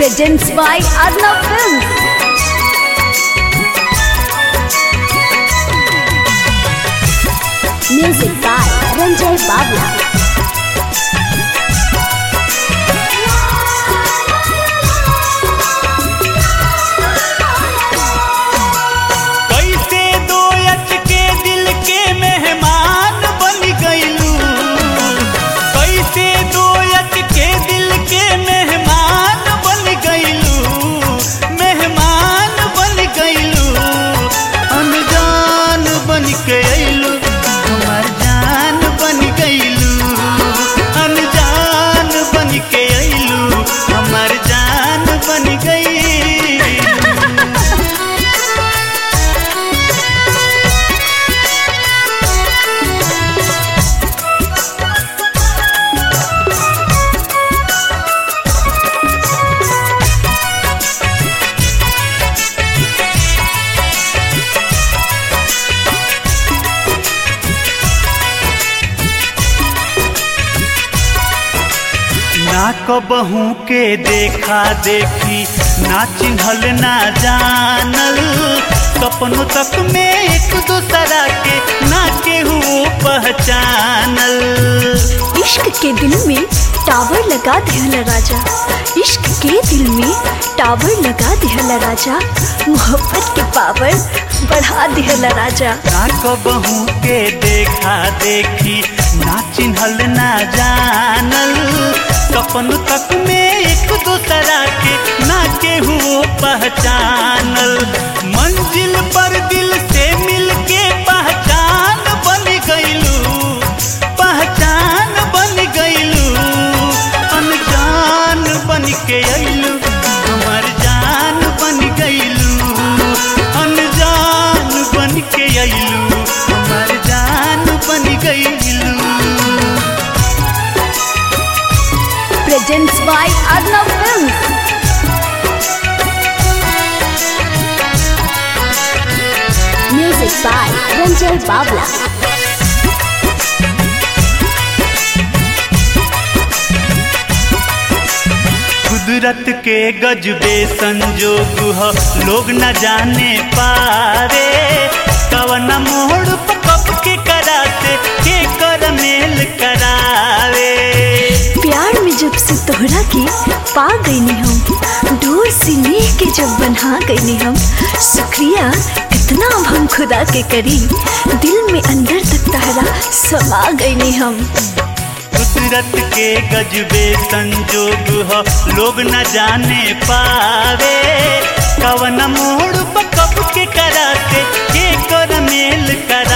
Presents by Arnav Films. Music by Ranjay Babla. कैसे दो अच के दिल के मेहमान बन गईलू कैसे दो अच के दिल के मेहमान बन गईलू मेहमान बन गईलू अनजान बन के अइलू हमार जान बन गईलू अनजान बन के अइलू हमार जान बन गई ना कबहू के देखा देखी ना चिन्हल ना जानल सपनों तक में एक दूसरा के ना केहू पहचानल इश्क के दिल में टावर लगा दिहला राजा इश्क के दिल में टावर लगा दिहला राजा मोहब्बत के पावर बढ़ा दिहला राजा ना कबहू के देखा देखी ना चिन्हल ना जानल सपन तक में एक दूसरा के ना केहू पहचानल मंजिल पर दिल से मिल के पहचान बन गईलू पहचान बन गईलू अनजान बन के अइलू हमार जान बन गईलू अनजान बन के अइलू हमार जान बन गईलू Presents by Arnav Films. Music by Ranjay Babla. कुदरत के गजबे संजोग ह लोग न जाने पारे कवन मोड़ पर कब के कराते के कर मेल करावे प्यार में जब से तोहरा के पा गईनी हम डोर से नेह के जब बन्हा गईनी हम शुक्रिया कितना अब हम खुदा के करी दिल में अंदर तक तहरा समा गईनी हम कुदरत के गजबे संजोग ह लोग न जाने पावे कवन मोड़ पर कब के कराते के कर मेल कर